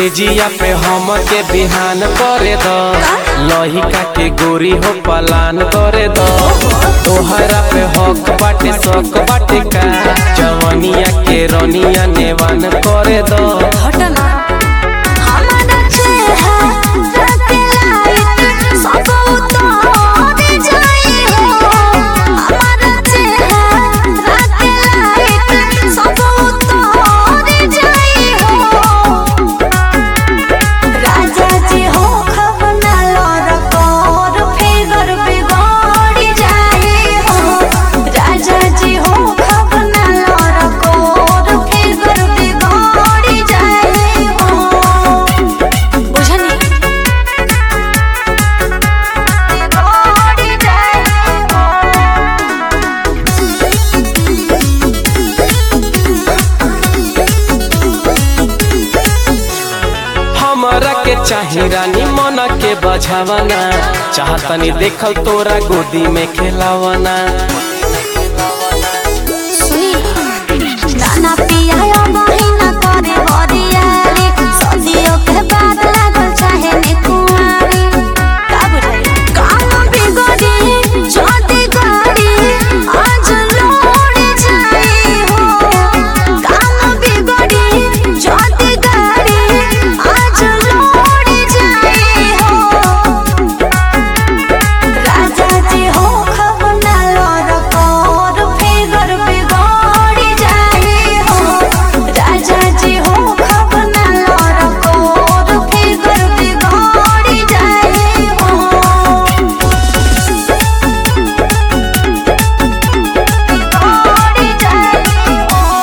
से जिया पे हम के बिहान करे द लहिका के गोरी हो पलान करे द तोहरा पे हक बाटे शक बाटे का जवनिया के रनिया नेवान करे द घटना हमारा चेहरा के लाइट सब उतार जाई हो हमारा चेहरा के लाइट सब उतार जाई हो राजा जी हो खबना लर कर फिगर बिगड़ जाई हो राजा जी हो खबना लर कर फिगर बिगड़ जाई हो बुझनी बिगड़ जाई हमरा के चाही रानी मन के बझावना चाहतनी देखल तोरा गोदी में खेलावना सुनी नाना पिया बहिना करे बरियारी सदियों के बाद लागल चाहे ने कुंवारी का बुझाई काम बिगड़ी जोती गाड़ी आज लोड़ जाई हो काम बिगड़ी जोती गाड़ी आज लोड़ जाई हो राजा जी हो खबना लर कर फिगर बिगड़ जाई हो राजा जी हो खबना लर कर फिगर बिगड़ जाई हो बिगड़ जाई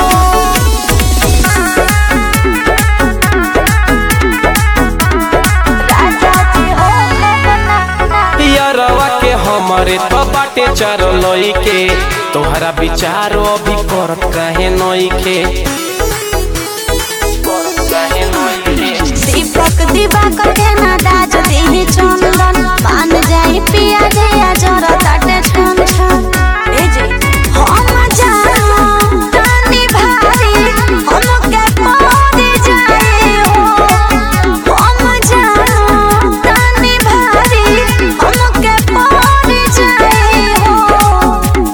राजा जी हो खबना यारवा के हमरे तो बाटे चार लई के तोहरा विचारो अभी करत काहे नई के करत काहे नई के दीपक दिवाकर के ना दाज देहि चंदन मान जाई पिया गया जरा ताटे छन छन ए जे हम जानो तानी भारी हम के पड़ जाए हो हम जानो तानी भारी हम के पड़ जाए हो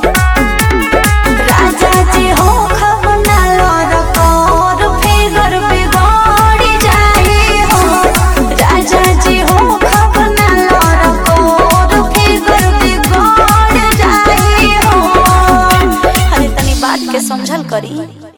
राजा जी हो खबना लर कर फिगर बिगड़ जाई हो राजा जी हो खबना लर कर फिगर बिगड़ जाई हो अरे तनी बात के समझल करी